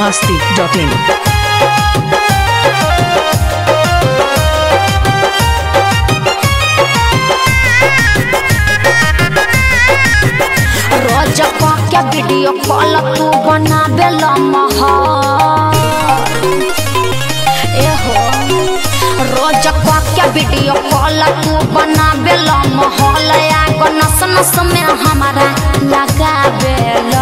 masti.in. रोज के video call तू बनाबे एहो रोज के वीडियो कॉल तू बनाबे महल आगो नस नस में हमारा लगाबे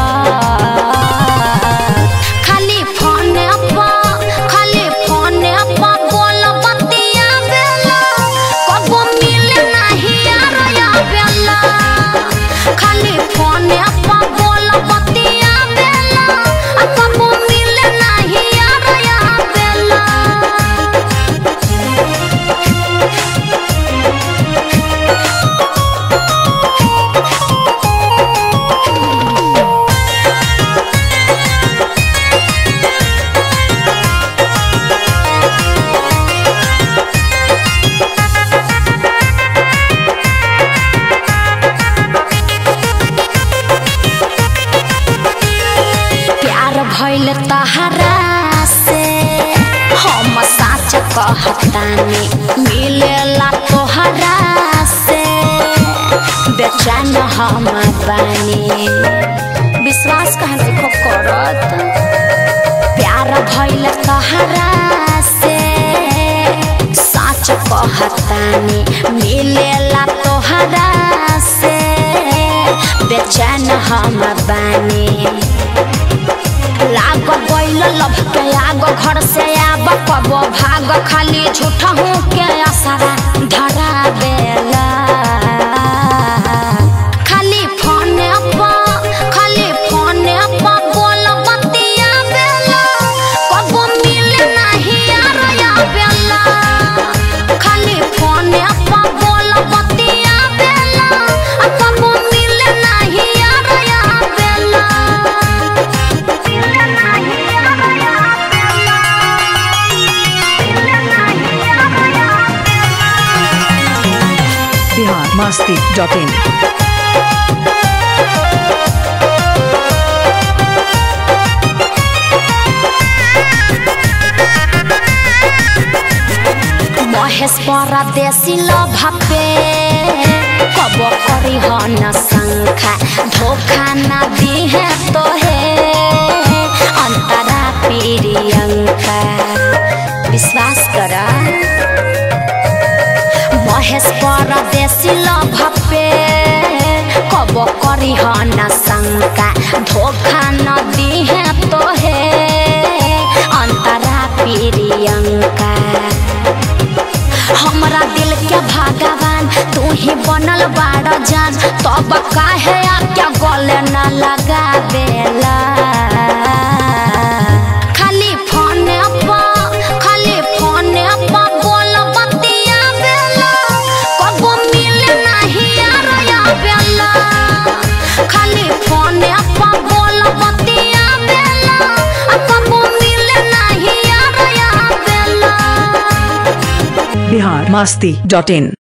खाली फोन खाली फोन बोल बतिया बेला कबो मिले नहीं यार या बेला खाली फोन बोल बतिया बेला आ कबो मिले नहीं यार या बेला प्यार भइल तहरा से हम साच कहतानी मिलेला तोहरा से बेचैन हम बानी विश्वास कहाँ देखो करत प्यार भइल तहरा से साच कहतानी मिलेला तोहरा से बेचैन हम बानी लाग गइल लभ के आग घर से आब कब भाग खाली झूठ हूँ के असरा धरा बेला खाली फोन खाली फोन बोल बतिया बेला कब मिले नहीं यार या बेला खाली फोन बोल बतिया बेला आ कब मिले नहीं यार या बेला Bihar masti.in. महेश परदेशी लभके कब करी हो न शंखा धोखा न दिहे तो हे अंतरा प्रियंका विश्वास कर महेश परदेशी लभके कब करी हो न शंका धोखा न दिहे तो हे अंतरा प्रियंका हमरा दिल के भगवान तू ही बनल बाड़ जान तब काहे आके गले न लगा बेला खाली फोन खाली फोन बोल बतिया बेला कबो मिले नहीं यार या बेला खाली फोन बोल बतिया बेला आ कबो मिले नहीं यार या बेला Bihar masti.in.